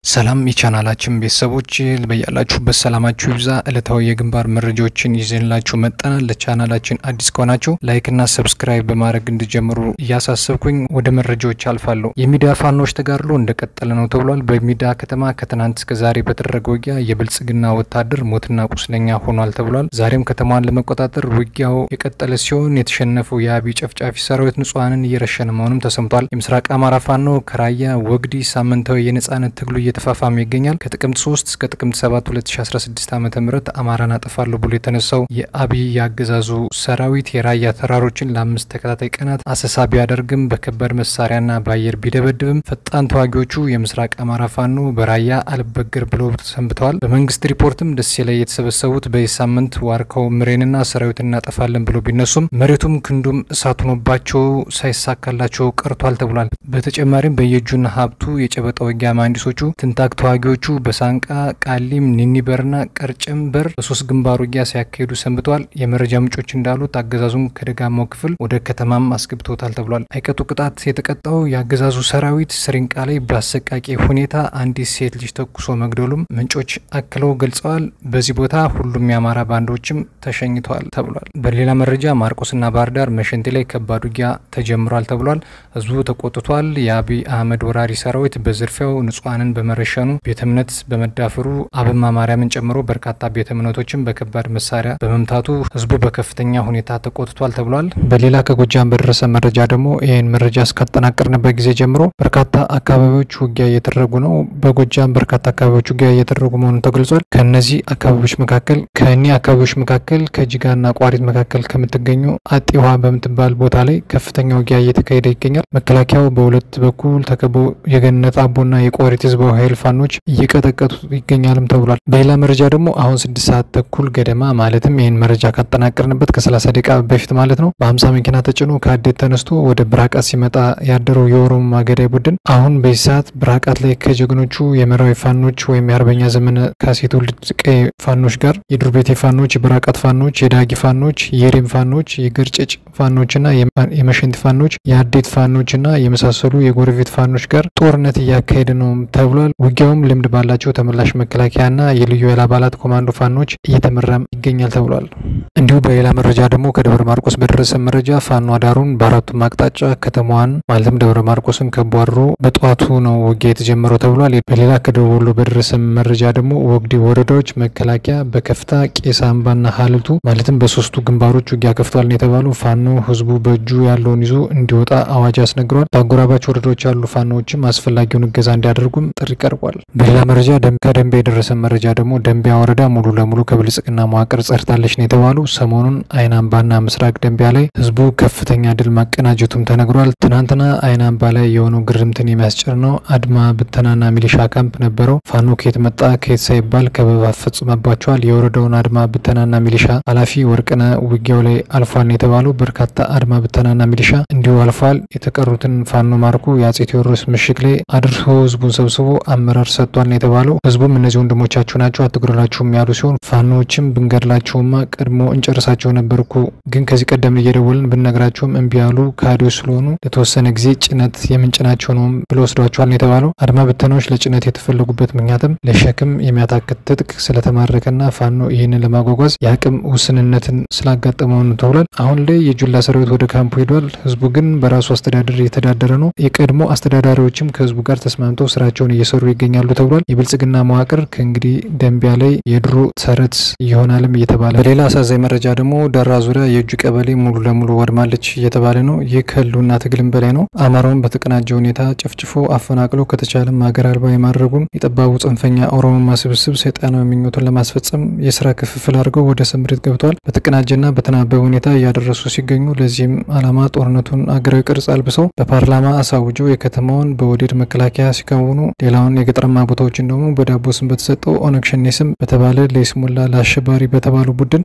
ሰላም የቻናላችን ቤተሰቦች በያላችሁበት ሰላማችሁ ይብዛ። ዕለታዊ የግንባር መረጃዎችን ይዘንላችሁ መጠናል። ለቻናላችን አዲስ ከሆናችሁ ላይክና ሰብስክራይብ በማድረግ እንዲጀምሩ እያሳሰብኩኝ ወደ መረጃዎች አልፋለሁ። የሚዲያ ፋኖች ተጋድሎ እንደቀጠለ ነው ተብሏል። በሚዲያ ከተማ ከትናንት እስከ ዛሬ በተደረገ ውጊያ የብልጽግና ወታደር ሞትና ቁስለኛ ሆኗል ተብሏል። ዛሬም ከተማዋን ለመቆጣጠር ውጊያው የቀጠለ ሲሆን የተሸነፈው የአብይ ጨፍጫፊ ሰራዊት ንጹሐንን እየረሸነ መሆኑም ተሰምቷል። የምስራቅ አማራ ፋኖ ከራያ ወግዲ ሳምንታዊ የነጻነት ትግሉ እየተፋፋመ ይገኛል። ከጥቅምት 3 እስከ ጥቅምት 7 2016 ዓ ም አማራን አጠፋለሁ ብሎ የተነሳው የአብይ የአገዛዙ ሰራዊት የራያ ተራሮችን ለአምስት ተከታታይ ቀናት አሰሳ ቢያደርግም በከባድ መሳሪያና በአየር ቢደበድብም ፈጣን ተዋጊዎቹ የምስራቅ አማራ ፋኖ በራያ አልበገር ብለው ሰንብተዋል። በመንግስት ሪፖርትም ደሴ ላይ የተሰበሰቡት በዚህ ሳምንት ዋርካው ምሬንና ሰራዊት እናጠፋለን ብሎ ቢነሱም መሬቱም ክንዱም እሳት ሆኖባቸው ሳይሳካላቸው ቀርቷል ተብሏል። በተጨማሪም በየእጁና ሀብቱ የጨበጣ ውጊያ መሀንዲሶቹ ትንታግ ተዋጊዎቹ በሳንቃ ቃሊም፣ ኒኒበርና ቀርጨም በር በሶስት ግንባር ውጊያ ሲያካሂዱ ሰንብተዋል። የመረጃ ምንጮች እንዳሉት አገዛዙም ከደጋማው ክፍል ወደ ከተማም አስገብቶታል ተብሏል። አይቀጡ ቅጣት የተቀጣው የአገዛዙ ሰራዊት ስሪንቃ ላይ በአሰቃቂ ሁኔታ አንዲት ሴት ልጅ ተኩሶ መግደሉም ምንጮች አክለው ገልጸዋል። በዚህ ቦታ ሁሉም የአማራ ባንዶችም ተሸኝተዋል ተብሏል። በሌላ መረጃ ማርቆስና ባህር ዳር መሸንቴ ላይ ከባድ ውጊያ ተጀምሯል ተብሏል። ህዝቡ ተቆጥቷል። የአብይ አህመድ ወራሪ ሰራዊት በዝርፊያው ንጹሐንን በመረሸኑ ቤተ እምነት በመዳፈሩ አብማ ማርያምን ጨምሮ በርካታ ቤተ እምነቶችን በከባድ መሳሪያ በመምታቱ ህዝቡ በከፍተኛ ሁኔታ ተቆጥቷል ተብሏል። በሌላ ከጎጃም በደረሰ መረጃ ደግሞ ይህን መረጃ እስካጠናቀርንበት ጊዜ ጀምሮ በርካታ አካባቢዎች ውጊያ እየተደረጉ ነው። በጎጃም በርካታ አካባቢዎች ውጊያ እየተደረጉ መሆኑን ተገልጿል። ከእነዚህ አካባቢዎች መካከል ከእኒህ አካባቢዎች መካከል ከጅጋና ቋሪት መካከል ከምትገኙ አጤ ውሃ በምትባል ቦታ ላይ ከፍተኛ ውጊያ እየተካሄደ ይገኛል። መከላከያው በሁለት በኩል ተከቦ የገነት አቦና የቋሪት ህዝባዊ ኃይል ፋኖች እየቀጠቀጡ ይገኛልም ተብሏል። በሌላ መረጃ ደግሞ አሁን ስድስት ሰዓት ተኩል ገደማ ማለትም ይህን መረጃ ካጠናቀርንበት ከሰላሳ ደቂቃ በፊት ማለት ነው በሀምሳ መኪና ተጭኖ ከአዴት ተነስቶ ወደ ብራቃት ሲመጣ ያደረው የኦሮሞ ማገዳይ ቡድን አሁን በዚህ ሰዓት ብራቃት ላይ ከጀግኖቹ የመራዊ ፋኖች ወይም የአርበኛ ዘመነ ካሴ ትውልድ ቀይ ፋኖች ጋር የዱር ቤቴ ፋኖች፣ የብራቃት ፋኖች፣ የዳጊ ፋኖች፣ የሬም ፋኖች፣ የግርጭጭ ፋኖችና የመሸንት ፋኖች፣ የአዴት ፋኖችና የመሳሰሉ የጎረቤት ፋኖች ጋር ጦርነት እያካሄደ ነው ተብሏል። ውጊያውም ልምድ ባላቸው ተመላሽ መከላከያና የልዩ ኃይል አባላት ኮማንዶ ፋኖች እየተመራም ይገኛል ተብሏል። እንዲሁ በሌላ መረጃ ደግሞ ከደብረ ማርቆስ በደረሰ መረጃ ፋኖ አዳሩን በአራቱም አቅጣጫ ከተማዋን ማለትም ደብረ ማርቆስን ከቧሮ በጠዋቱ ነው ውጊያ የተጀመረው ተብሏል። በሌላ ከደቡብ ወሎ በደረሰ መረጃ ደግሞ ወግዲ ወረዳዎች መከላከያ በከፍታ ቄስ አምባና ሀልቱ ማለትም በሶስቱ ግንባሮች ውጊያ ከፍቷል ነው የተባሉ። ፋኖ ህዝቡ በእጁ ያለውን ይዞ እንዲወጣ አዋጅ አስነግሯል። በአጎራባች ወረዳዎች ያሉ ፋኖዎችም አስፈላጊውን እገዛ እንዲያደርጉም ጥሪ ቀርቧል። በሌላ መረጃ ከደንቢያ የደረሰ መረጃ ደግሞ ደንቢያ ወረዳ ሙሉ ለሙሉ ከብልጽግና መዋቅር ጸድታለች ነው የተባሉ። ሰሞኑን አይን አምባና ምስራቅ ደንቢያ ላይ ህዝቡ ከፍተኛ ድል ማቀናጀቱም ተነግሯል። ትናንትና አይን አምባ ላይ የሆነው ግርምትን የሚያስጭር ነው። አድማ ብተናና ሚሊሻ ካምፕ ነበረው። ፋኖ ከየት መጣ ከየት ሳይባል ከበባ ፈጽመባቸዋል። የወረዳውን አድማ ብተናና ሚሊሻ ኃላፊ ወርቅነ ውጊያው ላይ አልፏል ነው የተባሉ። በርካታ አድማ ብተናና ሚሊሻ እንዲሁ አልፏል። የተቀሩትን ፋኖ ማርኩ የአጼ ቴዎድሮስ ምሽግ ላይ አድርሶ ህዝቡን ሰብስቦ አመራር ሰጥቷል ነው የተባለው። ህዝቡም እነዚህ ወንድሞቻችሁ ናቸው አትግደሏቸውም ያሉ ሲሆን ፋኖዎችም ብንገድላቸውማ ቀድሞ እንጨርሳቸው ነበርኩ፣ ግን ከዚህ ቀደም እየደወልን ብንነግራቸውም እምቢ ያሉ ከሃዲዎች ስለሆኑ ለተወሰነ ጊዜ ጭነት የምንጭናቸው ነው ብሎ ወስዷቸዋል ነው የተባለው። አድማ ብተናዎች ለጭነት የተፈለጉበት ምክንያትም ለሸክም የሚያታክት ትጥቅ ስለተማረከና ፋኖ ይህንን ለማጓጓዝ የአቅም ውስንነትን ስላጋጠመው ነው ተብሏል። አሁን ላይ የጁላ ሰራዊት ወደ ካምፑ ሄዷል። ህዝቡ ግን በራሱ አስተዳደር እየተዳደረ ነው። የቀድሞ አስተዳዳሪዎችም ከህዝቡ ጋር ተስማምተው ስራቸውን እየሰሩ ይገኛሉ ተብሏል። የብልጽግና መዋቅር ከእንግዲህ ደንቢያ ላይ የድሮ ተረት ይሆናልም እየተባለ በሌላ አሳዛኝ መረጃ ደግሞ ደራ ዙሪያ የእጁ ቀበሌ ሙሉ ለሙሉ ወድማለች እየተባለ ነው። ይህ ከህልውና ትግልም በላይ ነው። አማራውን በተቀናጀ ሁኔታ ጨፍጭፎ አፈናቅሎ ከተቻለም ሀገር አልባ የማድረጉን የጠባቡ ጽንፈኛ ኦሮሞማ ስብስብ ሰይጣናዊ ምኞቱን ለማስፈጸም የስራ ክፍፍል አድርገው ወደ ስምሪት ገብተዋል። በተቀናጀና በተናበበ ሁኔታ እያደረሱ ሲገኙ ለዚህም አላማ ጦርነቱን አገራዊ ቅርጽ አልብሰው በፓርላማ አሳውጀው የከተማውን በወዴድ መከላከያ ሲከውኑ ሌላውን የገጠራማ ቦታዎችን ደግሞ በዳቦ ስም በተሰጠው ኦነግ ሸኔ ስም በተባለ ለይስሙላ ለአሸባሪ በተባሉ ቡድን ርኩሰት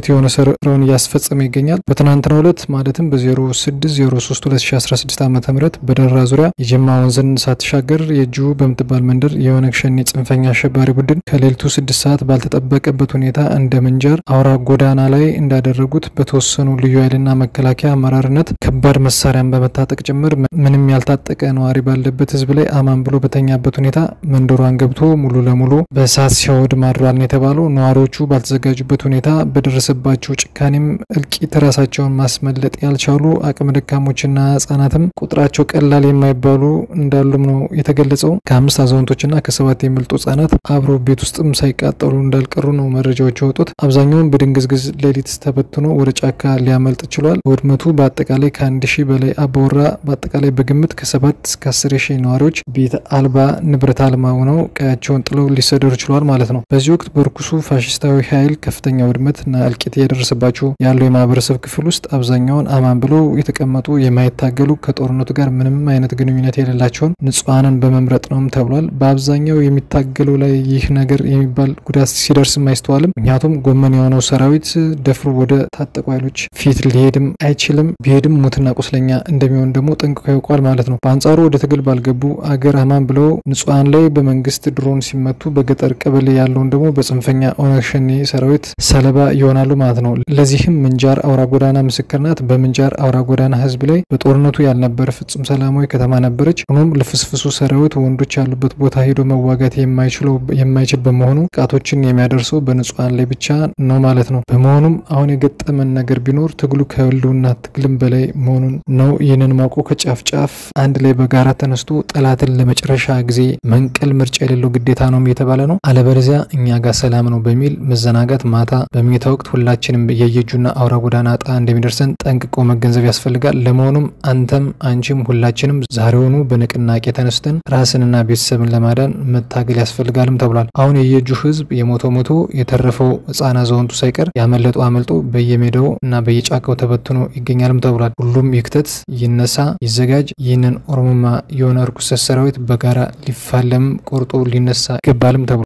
የሆነ ስራውን እያስፈጸመ ይገኛል። በትናንትናው ዕለት ማለትም በ0603 2016 ዓ ም በደራ ዙሪያ የጀማ ወንዝን ሳትሻገር የእጁ በምትባል መንደር የኦነግ ሸኔ ጽንፈኛ አሸባሪ ቡድን ከሌሊቱ ስድስት ሰዓት ባልተጠበቀበት ሁኔታ እንደ ምንጃር አውራ ጎዳና ላይ እንዳደረጉት በተወሰኑ ልዩ ኃይልና መከላከያ አመራርነት ከባድ መሳሪያን በመታጠቅ ጭምር ምንም ያልታጠቀ ነዋሪ ባለበት ህዝብ ላይ አማን ብሎ በተኛበት ሁኔታ መንደሯን ገብቶ ሙሉ ለሙሉ በእሳት ሲያወድ ማድሯል ነው የተባለው። ነዋሪዎቹ ባልተዘጋጁበት ሁኔታ በደረሰባቸው ጭካኔም እልቂት ራሳቸውን ማስመለጥ ያልቻሉ አቅመ ደካሞችና ህጻናትም ቁጥራቸው ቀላል የማይባሉ እንዳሉም ነው የተገለጸው። ከአምስት አዛውንቶችና ከሰባት የሚበልጡ ህጻናት አብሮ ቤት ውስጥም ሳይቃጠሉ እንዳልቀሩ ነው መረጃዎች የወጡት። አብዛኛውን በድንግዝግዝ ሌሊት ተበትኖ ወደ ጫካ ሊያመልጥ ችሏል። ውድመቱ በአጠቃላይ ከአንድ ሺህ በላይ አባወራ በአጠቃላይ በግምት ከሰባት እስከ አስር ሺህ ነዋሪዎች ቤት አልባ ንብረት አልባ ሆነው ቀያቸውን ጥለው ሊሰደሩ ችሏል ማለት ነው። በዚህ ወቅት በርኩሱ ፋሽስታዊ ኃይል ከፍተኛ ውድመትና እልቂት እየደረሰባቸው ያለው የማህበረሰብ ክፍል ውስጥ አብዛኛውን አማን ብለው የተቀመጡ የማይታገሉ ከጦርነቱ ጋር ምንም አይነት ግንኙነት የሌላቸውን ንጹሐንን በመምረጥ ነውም ተብሏል። በአብዛኛው የሚታገለው ላይ ይህ ነገር የሚባል ጉዳት ሲደርስም አይስተዋልም። ምክንያቱም ጎመን የሆነው ሰራዊት ደፍሮ ወደ ታጠቁ ኃይሎች ፊት ሊሄድም አይችልም። ቢሄድም ሙትና ቁስለኛ እንደሚሆን ደግሞ ጠንቅቆ ያውቋል ማለት ነው። በአንጻሩ ወደ ትግል ባልገቡ አገር አማን ብለው ንጹሐን ላይ በመንግስት ድሮን ሲመቱ፣ በገጠር ቀበሌ ያለውን ደግሞ በጽንፈኛ ኦነግ ሸኔ ሰራዊት ሰለባ ይሆናሉ ማለት ነው። ለዚህም ምንጃር አውራ ጎዳና ምስክር ናት። በምንጃር አውራ ጎዳና ህዝብ ላይ በጦርነቱ ያልነበረ ፍጹም ሰላማዊ ከተማ ነበረች። ሆኖም ልፍስፍሱ ሰራዊት ወንዶች ያሉበት ቦታ ሄዶ መዋጋት የማይችለው የማይችል በመሆኑ ጥቃቶችን የሚያደርሰው በንጹሐን ላይ ብቻ ነው ማለት ነው። በመሆኑም አሁን የገጠመን ነገር ቢኖር ትግሉ ከህልውና ትግልም በላይ መሆኑን ነው። ይህንን ማውቆ ከጫፍ ጫፍ አንድ ላይ በጋራ ተነስቶ ጠላትን ለመጨረሻ ጊዜ መንቀል ምርጫ የሌለው ግዴታ ነው እየተባለ ነው። አለበለዚያ እኛ ጋር ሰላም ነው በሚል መዘናጋት ማታ በመኝታ ወቅት ሁላችንም የየእጁና አውራ ጎዳና እጣ እንደሚደርሰን ጠንቅቆ መገንዘብ ያስፈልጋል። ለመሆኑም አንተም አንቺም ሁላችንም ዛሬውኑ በንቅናቄ ተነስተን ራስንና ቤተሰብን ለማዳን መታገል ያስፈልጋልም ተብሏል። አሁን የየእጁ ህዝብ የሞተው ሞቶ የተረፈው ህጻን አዛውንቱ ሳይቀር ያመለጡ አመልጦ በየሜዳው እና በየጫካው ተበትኖ ይገኛልም ተብሏል። ሁሉም ይክተት፣ ይነሳ፣ ይዘጋጅ። ይህንን ኦሮሞማ የሆነ እርኩሰት ሰራዊት በጋራ ሊፋለም ቆርጦ ሊነሳ ይገባልም ተብሏል።